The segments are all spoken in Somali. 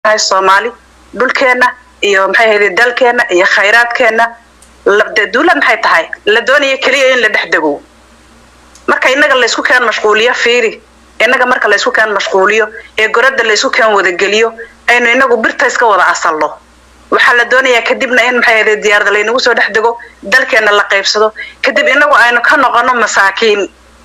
tahay soomaali dhulkeenna iyo maxay ahayd dalkeenna iyo khayraadkeenna duulad maxay tahay la doonaya keliya in la dhex dego marka innaga laysku keen mashquuliyo fiiri innaga marka laysku keen mashquuliyo ee goradda laysku keen wadageliyo aynu inagu birta iska wada asalno waxaa la doonayaa kadibna in maxay ahayd diyaarada laynagu soo dhex dego dalkeenna la qaybsado kadib inagu aynu ka noqono masaakiin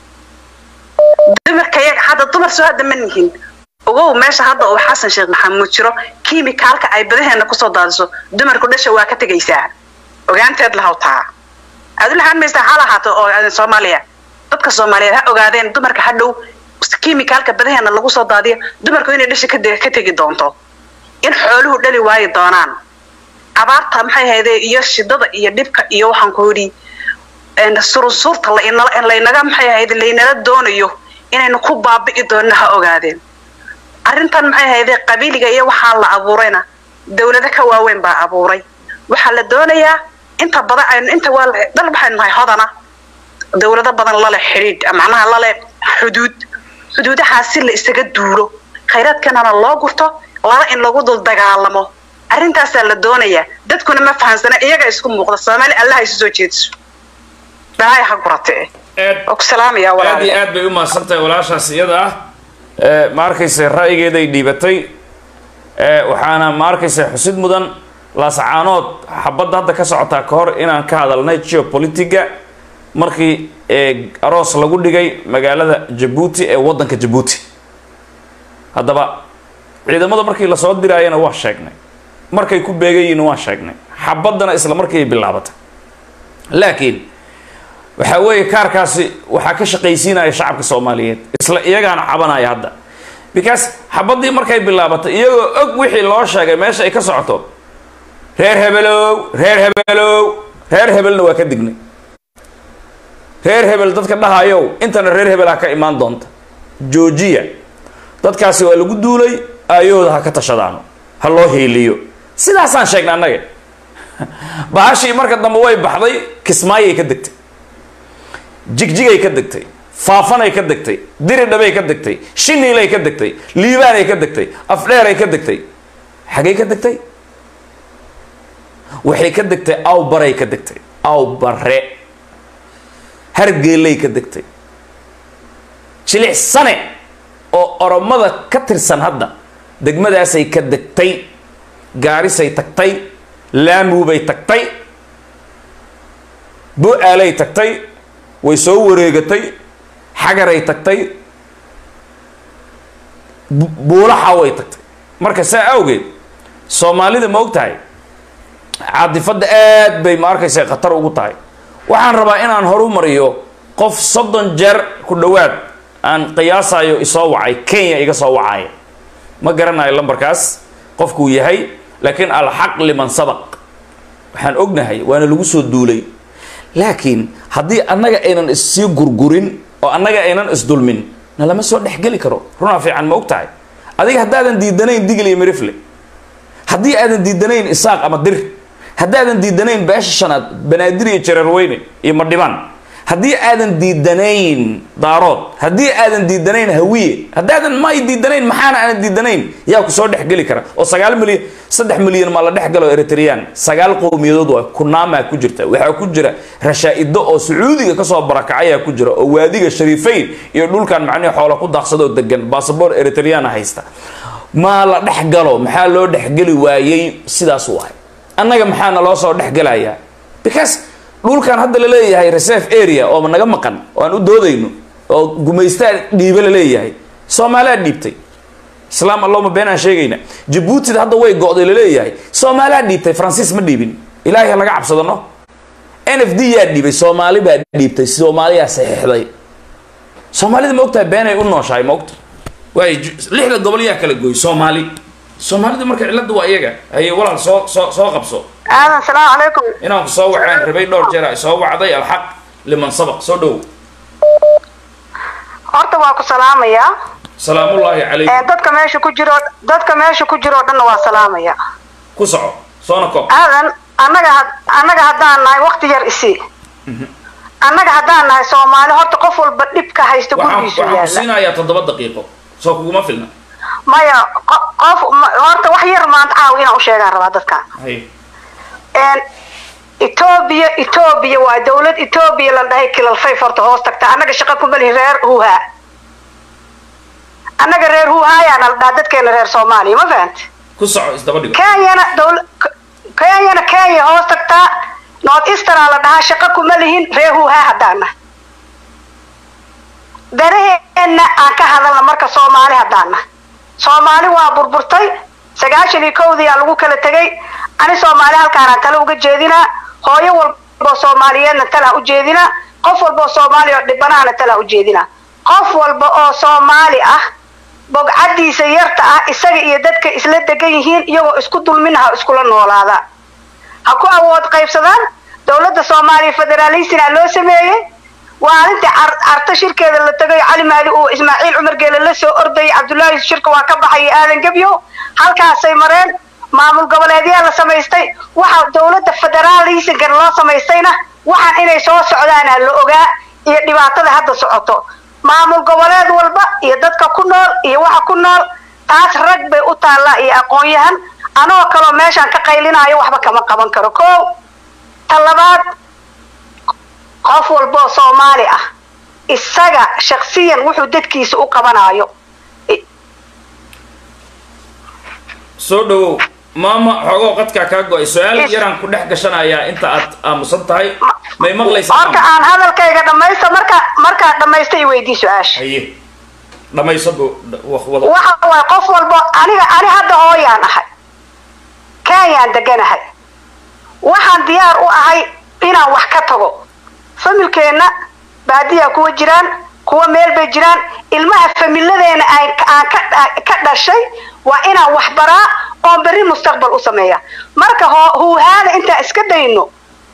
dumarka yaga hadda dumar soo hadda ma nihin ogow meesha hadda uu xasan sheekh maxamuud jiro kiimikaalka ay badaheena kusoo daadiso dumarku dhasha waa ka tegaysaa ogaanteed lahaw taa aad u lahaan maysaa ha lahaato oo soomaaliya dadka soomaaliyeed ha ogaadeen dumarka hadhow kiimikaalka badaheena lagu soo daadiyo dumarku inay dhasha ka tegi doonto in xooluhu dhali waayi doonaan abaarta maxay ahayde iyo shidada iyo dhibka iyo waxaan ku yidhi surunsuurta laynaga maxay ahayde laynala doonayo inaynu ku baabi'i doonno ha ogaadeen arrintan maxay ahayde qabiiliga iyo waxaa la abuurayna dawlado ka waaweyn baa abuuray waxaa la doonayaa inta badan aynu inta waa dal waxaynu nahay hodana dawlado badan lale xidhiidh macnaha lale xuduud xuduudahaas si la isaga duulo khayraadkanana loo gurto laba in lagu dul dagaalamo arrintaasaa la doonayaa dadkuna ma fahansana iyaga isku muuqda soomaali allaha isu soo jeediso dhahay ha gurate waa ku salaamaya aad iyo aad bay u mahadsan tahay walaashaas iyada ah ma arkaysa ra'yigeeday dhiibatay waxaana ma arkaysa xusid mudan laasacaanood xabadda hadda ka socotaa ka hor inaan ka hadalnay geopolitiga markii aroos lagu dhigay magaalada jabuuti ee waddanka jabuuti haddaba ciidamada markii lasoo diraayana waa sheegnay markay ku beegayiin waa sheegnay xabaddana isla markii ay bilaabatay laakiin waxaa weeye kaarkaasi waxaa ka shaqaysiinaya shacabka soomaaliyeed isla iyagaana cabanaya hadda because xabaddii markay bilaabatay iyagoo og wixii loo sheegay meesha ay ka socoto reer hebelow reer hebelow reer hebelna waa ka dignay reer hebel dadka dhahayow intana reer hebel ha ka imaan doonta joojiya dadkaasi waa lagu duulay aayahooda ha ka tashadaano ha loo hiiliyo sidaasaan sheegnay annaga bahashii marka dambe way baxday kismaayay ka degtay jigjigay ka degtay faafanay ka degtay diridhabay ka degtay shiniilay ka degtay liibaanay ka degtay afdheeray ka degtay xagay ka degtay waxay ka degtay awbaray ka degtay awbare hargeelay ka degtay jilicsane oo oromada ka tirsan hadda degmadaasay ka degtay gaarisay tagtay laamuubay tagtay bo-aalay tagtay way soo wareegatay xagaray tagtay buulaxa way tagtay marka saa awgeed soomaalida ma og tahay caadifadda aad bay ma arkaysa khatar ugu tahay waxaan rabaa inaan horu mariyo qof soddon jeer ku dhowaad aan qiyaasayo isoo wacay kenya iga soo wacaya ma garanayo lambarkaas qofkuu yahay laakiin alxaq liman sabaq waxaan ognahay waana lagu soo duulay laakiin haddii annaga aynan issii gurgurin oo annaga aynan isdulmin na lama soo dhexgeli karo runaa fiican ma og tahay adiga haddaadan diidanayn digil iyo mirifle haddii aadan diidanayn isaaq ama dir haddaadan diidanayn beesha shanaad banaadir iyo jareerweyne iyo madhibaan haddii aadan diidanayn daarood haddii aadan diidanayn hawiye haddaadan may diidanayn maxaana aanan diidanayn yaa ku soo dhexgeli kara oo sagaal milyan saddex milyan maa la dhex galo eritreyaan sagaal qowmiyadood waa kunaamaa ku jirta waxaa ku jira rashaa-ido oo sacuudiga kasoo barakacayaa ku jira oo waadiga shariifeyn iyo dhulkan macnihi xoola ku daaqsadoo degan basaboor eritreyana haysta maa la dhex galo maxaa loo dhexgeli waayey sidaas waay annaga maxaana loo soo dhexgelayaa because dhulkan hadda la leeyahay reserve area oo naga maqan oo aan u doodayno oo gumaystaa dhiibe la leeyahay soomaaliyaa dhiibtay islaam allahuma been aan sheegayna jabuutida hadda way go'day laleeyahay soomaaliyaa dhiibtay faransiis ma dhiibin ilaahay ha laga cabsadano n f d yaa dhiibay soomaali baa dhiibtay soomaaliyaa saxiixday soomaalida ma ogtahay beenay u nooshahay ma ogta waay lixda gobol yaa kala gooy soomaali soomaalida marka cilada waa iyaga haye walaal soo soo soo qabso aadan salaamu calaykum inaan ku soo wacaan rabay dhowr jeer ay soo wacday alxaq liman sabaq soo dhow horta waa ku salaamayaa salaamullaahi calaykum dadka meesha ku jiro dadka meesha ku jiro o dhanna waa salaamaya ku soco soona koob aadan annaga had annaga haddaan nahay wakti yar isi annaga haddaan nahay soomaali horta qof walba dhibka haysta waxaan gurigiisu waxaan ku yaalla siinayaa toddoba daqiiqo soo kuguma filna maya qo- qof ma- horta wax yar maanta caawa inaan u sheegaan rabaa dadkan hay een etoobiya etoobiya waa dawlad etoobiya la dhahay kilalfayf horta hoos tagta annaga shaqa ku malihin reer huuhaa annaga reer huuhaayaana la dhahaa dadkeena reer soomaaliya ma fahanta ku soco isdaba dhigo kenyana dawla kenyana kenya hoos tagtaa north easternaa la dhahaa shaqa kuma lihin reer huuhaa haddaana daraheenna aan ka hadalna marka soomaali haddaana soomaali waa burburtay sagaashan iyo kowdii aa lagu kala tegay ani soomaali halkaanaan tale uga jeedinaa hooyo walboo soomaaliyeedna talaa u jeedinaa qof walba oo soomaali oo dhibanaana talaa u jeedinaa qof walba oo soomaali ah bogcadiisa yarta ah isaga iyo dadka isla degan yihiin iyagoo isku dulmina ha iskula noolaada ha ku awood qaybsadaan dowladda soomaaliya federalisina loo sameeyey waalintii car- carta shirkeeda la tagay cali maali uu ismaaciil cumar geele la soo ordayay cabdullaahi shirka waa ka baxay aadan gebyo halkaasay mareen maamul goboleedyaa la samaystay waxa dowladda federalismkan loo samaystayna waxaan inay soo socdaana la ogaa iyo dhibaatada hadda socoto maamul goboleed walba iyo dadka ku nool iyo waxa ku nool taas rag bay u taallaa iyo aqoon-yahan anoo kaloo meeshaan ka qaylinaayo waxba kama qaban karo ko ta labaad qof walba oo soomaali ah isaga shaksiyan wuxuu dadkiisa u qabanayo soo dhawow maama xoogoo qadkaa kaa go-ay su-aal Is- yaraan ku dhex gashanayaa inta aad aamusan tahay may maqlaysaa horta aan hadalkayga dhamaysto marka markaad dhamaysto i weydii su-aasha haye dhamayso bu wada waxa waay qof walba aniga ani hadda hooyaan ahay kenyaan deganahay waxaan diyaar u ahay inaan wax ka tago familkeenna baadiyaa kuwa jiraan kuwa meel bay jiraan ilmaha familadeena aan aan ka ka dhashay waa inaan wax baraa oon berri mustaqbal u sameeya marka hoo huuhaada intaan iska dayno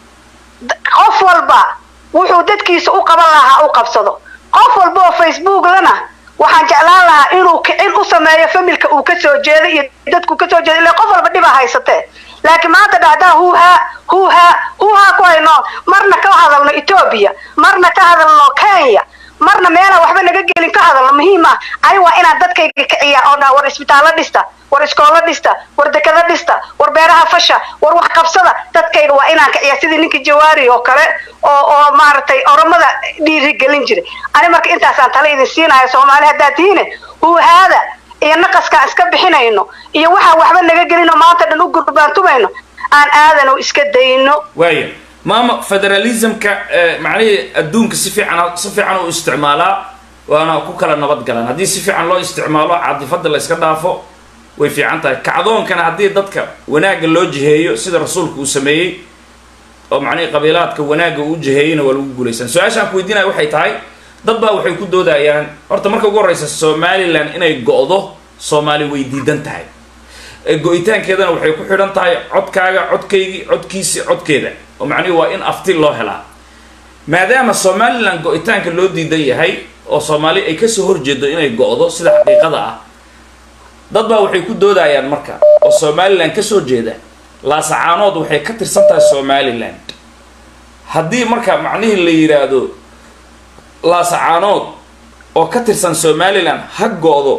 d- qof walba wuxuu dadkiisa u qaban lahaa u qabsado qof walba oo facebook lana waxaan jeclaan lahaa inuu kicin u sameeyo familka uu ka soo jeedo iyo dadku ka soo jeedo ila qof walba dhibaa haysatee laakiin maanta dhacdaa huuhaa huuhaa huuhaa ku hayno marna ka hadalno etoobiya marna ka hadalno kenya marna meelaan waxba naga gelin ka hadalno muhiim ah ani waa inaan dadkayga kiciyaa oo dhaha war isbitaallo dhista war iskoolo dhista war dekado dhista war beeraha fasha war wax qabsada dadkayga waa inaan kiciyaa sidii ninkii jawaari oo kale oo oo maaragtay oromada dhiirigelin jiray ani marka intaasaan tale idin siinayo soomaali haddaad tihiine huuhaada iyo naqaskaan iska bixinayno iyo waxaan waxba naga gelino maanta dhan u gurbaantumayno aan aadano iska dayno waaya maama federalismka eh, macnihii adduunka si fiican si fiican u isticmaalaa waana ku kala nabad galaan haddii si fiican loo isticmaalo caadifada la iska dhaafo way fiican tahay kacdoonkana haddii dadka wanaagga loo jiheeyo sida rasuulku uu sameeyey oo macnihii qabiilaadka wanaagga uu jiheeyeyna waa lagu guulaysan su-aashaan ku weydiinaya waxay tahay dad baa waxay ku doodayaan horta marka ugu horreysa somalilan inay go'do soomaali way diidan tahay ee go-itaankeedana waxay ku xidhan tahay codkaaga codkaygii codkiisi codkeeda oo macnihi waa in afti loo helaa maadaama somalilan go-itaanka loo diidan yahay oo soomaali ay kasoo horjeedo inay go'do sida xaqiiqada ah dad baa waxay ku doodayaan marka oo somalilan kasoo jeeda laasacaanood waxay ka tirsan tahay somaliland haddii marka macnihii la yidhaahdo laasacaanood oo ka tirsan somalilan ha go'do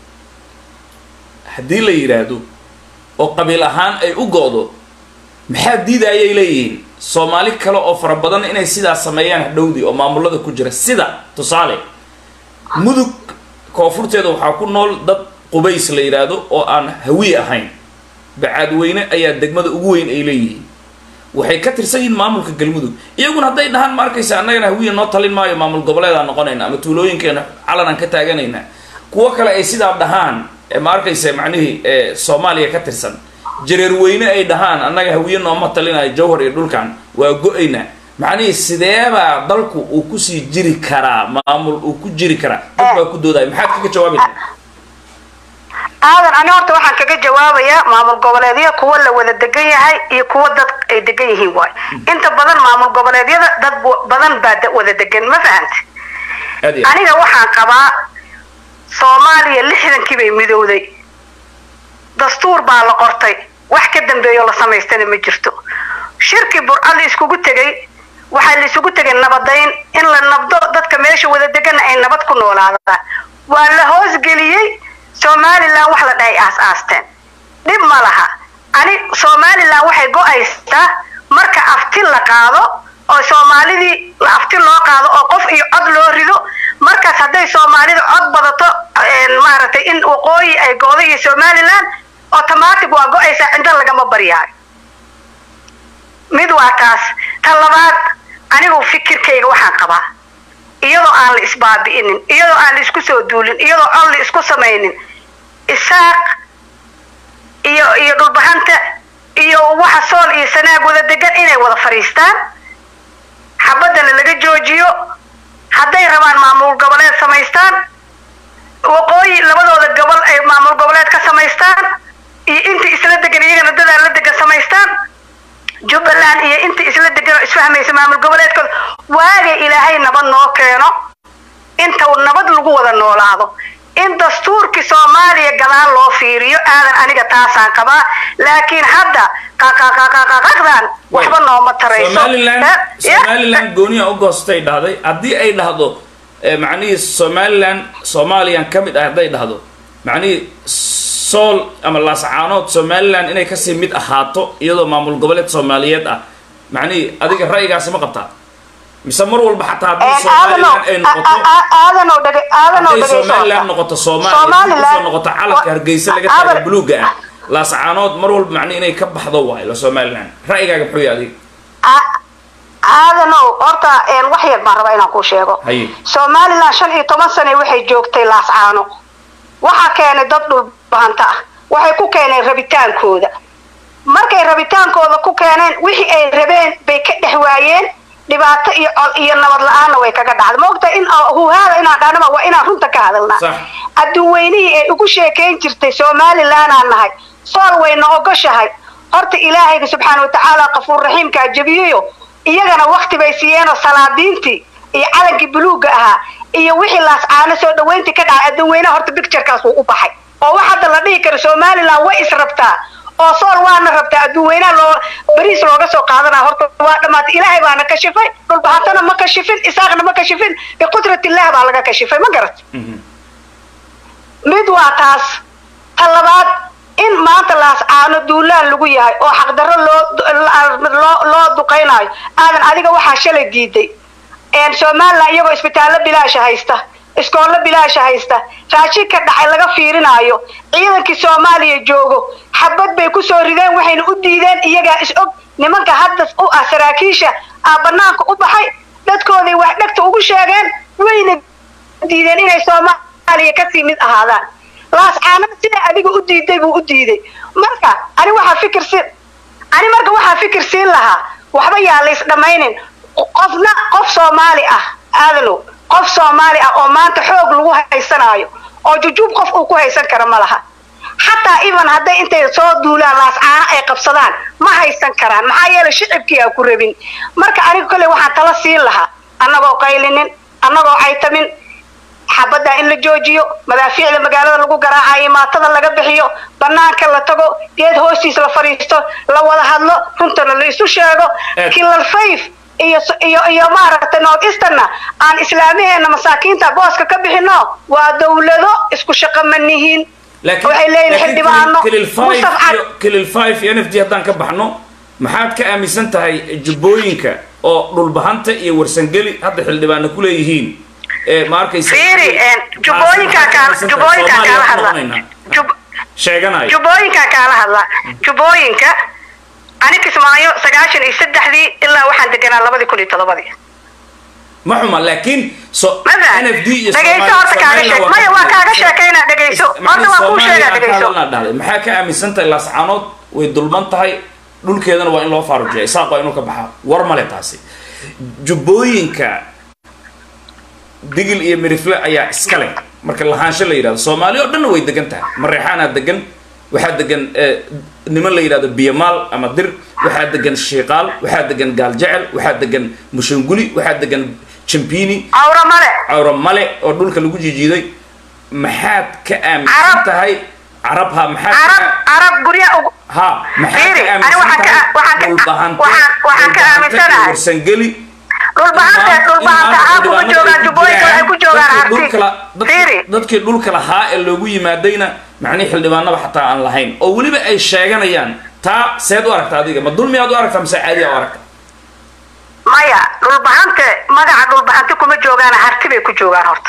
haddii la yidhaahdo oo qabiil ahaan ay u go'do maxaa diidayay leeyihiin soomaali kale oo fara badan inay sidaas sameeyaan hadhowdii oo maamulada ku jira sida tusaale mudug koonfurteeda waxaa ku nool dad qubays la yidhaahdo oo aan hawiye ahayn bacaadweyne ayaa degmada ugu weyn ay leeyihiin waxay ka tirsan yihiin maamulka galmudug iyaguna hadday dhahaan ma arkaysa annagana hawiye noo talin maayo maamul goboleedaan noqonayna ama tuulooyinkeena calan aan ka taaganayna kuwo kale ay sidaa dhahaan ee ma arkaysa macnihii ee soomaaliya ka tirsan jareerweyne ay dhahaan annaga hawiye nooma talinayo jawhar iyo dhulkan waa go-ayna macnihii sideebaa dalku uu kusii jiri karaa maamul uu ku jiri karaa dad baa ku doodaya maxaad kaga jawaabi lahaa aadan ani horta waxaan kaga jawaabayaa maamul goboleedyo kuwa la wada degan yahay iyo kuwa dad ay degan yihiin waay inta badan maamul goboleedyada dad bu- badan baa da- wada degan ma fahanta aad iyo aad. aniga waxaan qabaa soomaaliya lixdankii bay midowday dastuur baa la qortay wax ka dambeeyo la samaystana ma jirto shirkii burca la iskugu tegay waxaa la isugu tegay nabadayn in la nabdo dadka meesha wada deganna ay nabad ku noolaadaan waa la hoosgeliyey somalilan wax la dhahay aas aasteen dhib ma laha ani somalilan waxay go-aysaa marka afti la qaado oo soomaalidii la afti loo qaado oo qof iyo cod loo rido markaas hadday soomaalida cod badato maaragtay in waqooyi ay goodo iyo somalilan automatic waa go-aysaa cinda lagama baryaayo mid waa taas ta labaad anigu fikirkayga waxaan qabaa iyadoo aan la isbaabi'inin iyadoo aan la isku soo duulin iyadoo aan la isku samaynin isaaq iyo iyo dhulbahanta iyo waxa sool iyo sanaag wada degan inay wada fadhiistaan xabadana laga joojiyo hadday rabaan maamul goboleed samaystaan waqooyi labadooda gobol ay maamul goboleed ka samaystaan iyo intii isla degan iyagana dadaa la degan samaystaan jubbaland iyo intii isla degan oo isfahmaysa maamul goboleedkooda waagay ilaahay nabad noo keeno inta nabad lagu wada noolaado in dastuurkii soomaaliya gadaal loo fiiriyo aadan aniga taasaan qabaa laakiin hadda qaqaqaqaqaqaqdan waxba nooma tarayso somalilan somalilan gooniya u goostay dhahday haddii ay dhahdo macnihii somalilan soomaaliyan ka mid ah hadday dhahdo macnihii sool ama laascaanood somalilan inay kasii mid ahaato iyadoo maamul goboleed soomaaliyeed ah macnihii adiga ra'yigaasi ma qabtaa mise mar walba xataa haddii somalilan ay noqoto aadanow dhege aadanow hadday dhegeyso somalilan noqoto soomaaliya kusoo noqoto calanka hargeysa laga taaga buluuga ah laascaanood mar walba macnihi inay ka baxdo waayo la somalilan ra'yigaaga muxuu yahay adiga aadanow horta wax yar baan rabaa inaan kuu sheego Haye. somalilan shan iyo toban sane waxay joogtay laascaano waxaa keenay dad dhulbahanta ah waxay ku keeneen rabitaankooda markay rabitaankooda ku keeneen wixii ay rabeen bay ka dhex waayeen dhibaato iyo col iyo nabad la-aanna way kaga dhacday ma ogta in huhaada inaan dhahnaba waa inaan runta ka hadalnaa Sax. adduunweynihii ay ugu sheekayn jirtay somalilanaan nahay sool wayna ogoshahay horta ilaahayga subxaana watacaala qafuur raxiimkaa jebiyeyo iyagana wakti bay siiyeenoo salaadiintii iyo calankii buluugga ahaa iyo wixii laascaano soo dhaweyntii ka dhacay adduunweynaha horta bicturekaas wuu u baxay oo wax hadda la dhihi karo somalilan way israbtaa oo sool waana rabtaa adduunweynaha loo bariis looga soo qaadanaa horta waa dhammaatay ilaahay baana kashifay dhulbahatana ma kashifin isaaqna ma kashifin biqudratillaah baa laga kashifay ma garat mid waa taas ta labaad in maanta laascaano duulaan lagu yahay oo xaqdarro loo loo loo duqaynayo aadan adiga waxaa shalay diiday somalilan iyagoo isbitaallo bilaasha haysta iskoollo bilaasha haysta raashin ka dhacay laga fiirinaayo ciidankii soomaaliya joogo xabad bay kusoo rideen waxayna u diideen iyagaa is og nimanka hadda u ah saraakiisha aa banaanka u baxay dadkooday wax dhegta ugu sheegeen wayna diideen inay soomaaliya kasii mid ahaadaan laascaanada sida adiga u diiday buu u diiday marka ani waxaa fikir si ani marka waxaa fikir siin lahaa waxba yaa lays dhammaynin qofna qof soomaali ah aadanow qof soomaali ah oo maanta xoog lagu haysanaayo oo jujuub qof uu ku haysan kara ma laha xataa even hadday intay soo duulaan laascaano ay qabsadaan ma haysan karaan maxaa yeelay shicibkii aa ku rabin marka aniga kolley waxaan tala siin lahaa annagoo qaylinin annagoo caytamin xabadda in la joojiyo madaafiicda magaalada lagu garaacayo maatada laga bixiyo banaanka la tago geed hoostiis la fadhiisto la wada hadlo runtana la isu sheego Eh. kilal fayf iyo iyo iyo maaragtay north easterna aan islaamiheena masaakiinta booska ka bixino waa dawlado isku shaqo ma nihiin laakiin waxay leeyihin xildhibaano kilil Mustaf Cali- kilil five iyo n f g haddaan ka baxno maxaad ka aaminsan tahay jubbooyinka oo dhulbahanta iyo warsangeli hadda xildhibaano ku leeyihiin ee ma arkaysa fiiri een, jubbooyinkaa kaala jubbooyinkaa kaala hadla Jub- sheeganayo jubbooyinkaa kaala hadla jubbooyinka ani kismaayo sagaashan iyo saddexdii ilaa waxaan deganaa labadii kun iyo todobadii ma xuma laakiin so Mada, n f d iyo dhegayso horta kaaga sheeg maya waa kaaga sheekaynaa dhegayso horta waa kuu sheegaa dhegayso dhahday maxaa ka aaminsan tahay laascaanood way dulman tahay dhulkeedana waa in loo faarujiya isaaq waa inuu ka baxaa war male taasi jubbooyinka digil iyo mirifle ayaa iska leh marka lahaansho la yidhahdo soomaali oo dhanna way degan tahay mareexaanaa degan waxaa degan eh, niman la yidhahdo biyamaal ama dir waxaa degan shiiqaal waxaa degan gaaljecel waxaa degan mushanguli waxaa degan jambini awra male cawra male oo dhulka lagu jijiiday maxaad ka aaminsan Carab. tahay carab ha maxaad ka carab carab gurya ugu ha maxaad Fiiri, ka ani aaminsan waxaan ka- tahay waxaan ka- dhulbahante waxaan- waxaan ka dhulbahante iyo aaminsanahay. warsangeli dhulbahanta dhulbahanta aa kuma joogaan jubbooyinka waxay ku joogaan harti fiiri dadkii dhulka lahaa ee loogu yimaadayna macnihii xildhibaanaba xataa aan lahayn oo weliba ay sheeganayaan taa seed u aragta adiga ma dulmiyaad u aragtaa mise caadiyaa u aragta maya dhulbahante magaca dhulbahante kuma joogaan harti bay ku joogaan horta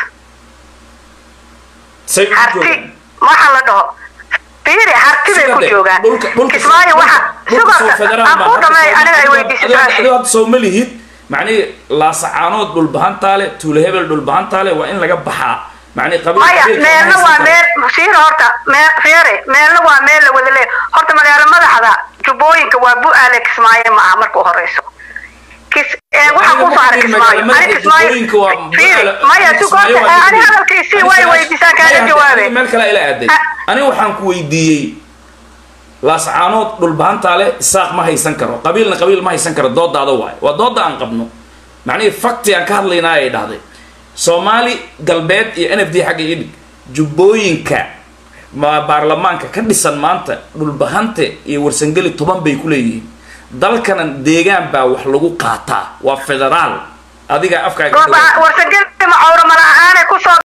say ugu harti joogaan waxa la dhaho fiiri harti bay ku Sidee? joogaan dhulka dhulka kismaayo waxa dhulka soo sidoo federaal aan ma ku hadda dhamay soo- aniga ay adigo- weydiisay adigo- su-aashii adigo hadda soo ma lihid macnihi laasacaanood dhulbahantaale tuule hebel dhulbahantaale waa in laga baxaa macnihi qabiil maya qabiilka ma meelna haysan waa karo. meel fiiri horta meel fiiri meelna waa meel la wada leeyahay horta magaalo madaxda jubbooyinka waa bu-aale kismaayo ma aha marka u horeyso kis ee waxa Aniga ku ma saaray fikirin kismaayo magaalo ani madaxda kismaayo Jubbooyinka waa fiiri Bu-aale- maya Kismaayo sugoorta waa ani Jubbooyinka. hadalkiisii way Ani weydiisaa su-aasha- kaaga Maya, jawaabe hadda meel kale ila aaday Ah. ani waxaan ku weydiiyey laascaanood dhulbahantaale isaaq ma haysan karo qabiilna qabiil ma haysan karo doodaada waayo waa dooda aan qabno macnihii fakti aan ka hadlaynaa ay dhahday soomaali galbeed iyo n f d xagga idhig jubbooyinka ma baarlamaanka ka dhisan maanta dhulbahante iyo warsangeli toban bay ku leeyihiin dalkana deegaan baa wax lagu qaataa waa federaal adiga afkaaga warsagelima cawra mala ahaane kusoo